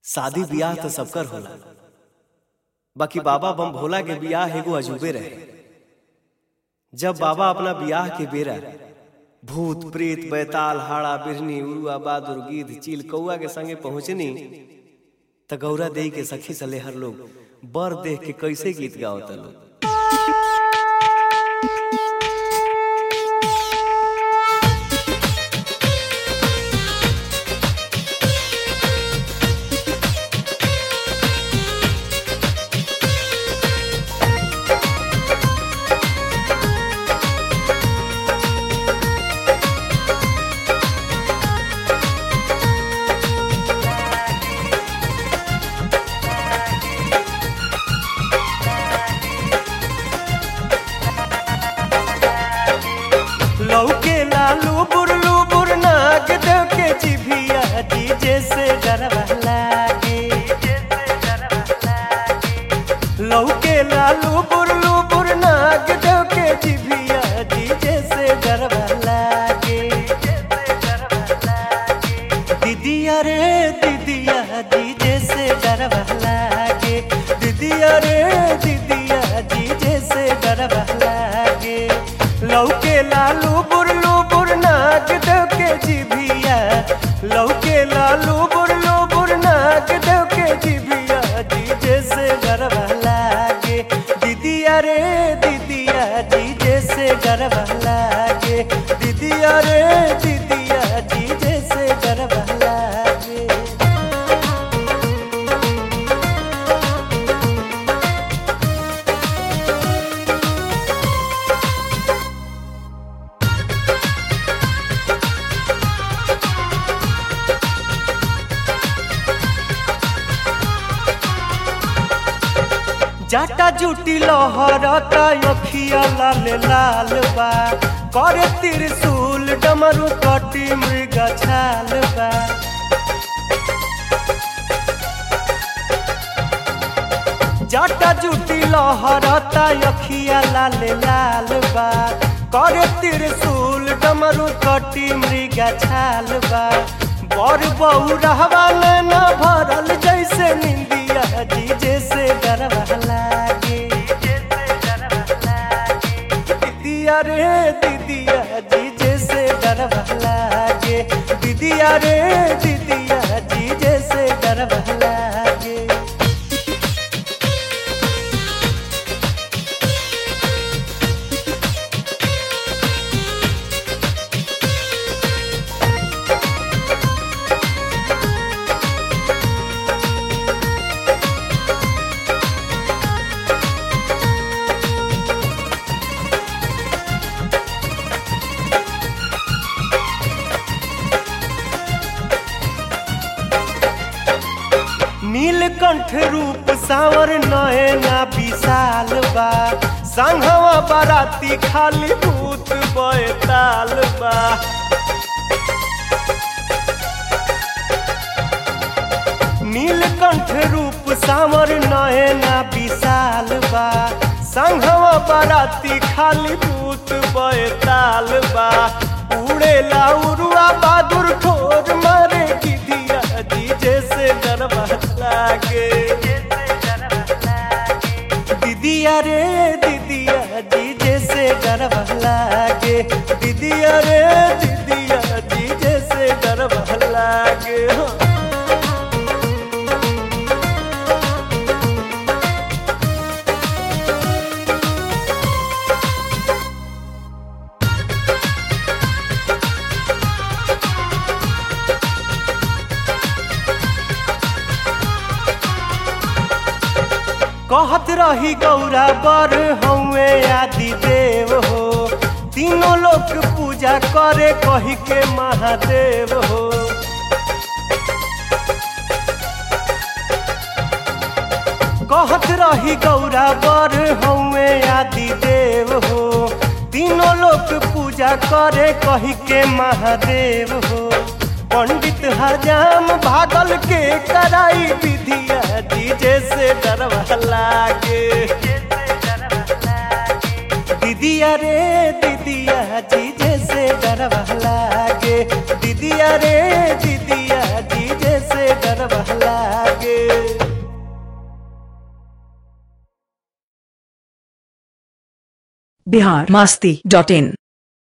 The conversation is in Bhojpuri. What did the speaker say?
शादी बियाह तो सबकर होला बाकी बाबा बम भोला के बियाह एगो अजूबे रहे जब बाबा अपना बियाह के बेरा भूत प्रेत बैताल हाड़ा बिरनी उरुआ बहादुर गिद्ध चील कौआ के संगे पहुंचनी त गौरा देई के सखी सलेहर लोग बर देख के कैसे गीत गावत लोग लौके लालू बुरलू बुरनाक देव के जिभिया डीजे से डरवा लागे लौके लालू बुरलू बुरनाक देव के जिभिया डीजे से डरवा लागे दीदिया रे दीदिया डीजे से डरवा लागे दीदिया रे दीदिया डीजे से डरवा लागे लौके लालू बुरलू बुरनाक देव के जिभिया लौके लालू बुरलू बुरनाक देव के जिभिया डीजे से डरवा लागे दीदिया रे दीदिया डीजे से डरवा लागे दीदिया रे दीदिया डीजे से डरवा लागे जाटा जुटी लहरता अखिया लाल लाल बा करे त्रिशूल डमरू कटी मृग छाल बा जाटा जुटी लहरता अखिया लाल लाल बा करे त्रिशूल डमरू कटी मृग छाल बा बर बहू रहवा न भरल जैसे निंदिया डीजे से डरवा लागे दीदिया रे दीदिया डीजे से डरवा लागे दीदिया रे दीदिया डीजे से डरवा लागे नीलकंठ रूप सावर नयना विशाल बा संघवा बाराती खाली भूत बैताल बा नीलकंठ रूप सावर नयना विशाल बा संघवा बाराती खाली भूत बैताल बा उड़ेला उरुआ बहादुर ठोर मारे गिधिया डीजे से डरवा लागे दीदिया रे दीदिया डीजे से डरवा लागे दीदिया रे दीदिया डीजे से डरवा लागे हो कहत रही गौरा बर हउए आदि देव हो तीनों लोग पूजा करे कही के महादेव हो कहत रही गौरा बर हउए आदि देव हो तीनों लोग पूजा करे कही के महादेव हो पंडित हजाम भागल के कराई विधिया डीजे से डरवा लागे दीदिया रे दीदिया डीजे से डरवा लागे दीदिया रे दीदिया डीजे से डरवा लागे बिहार मास्ती डॉट इन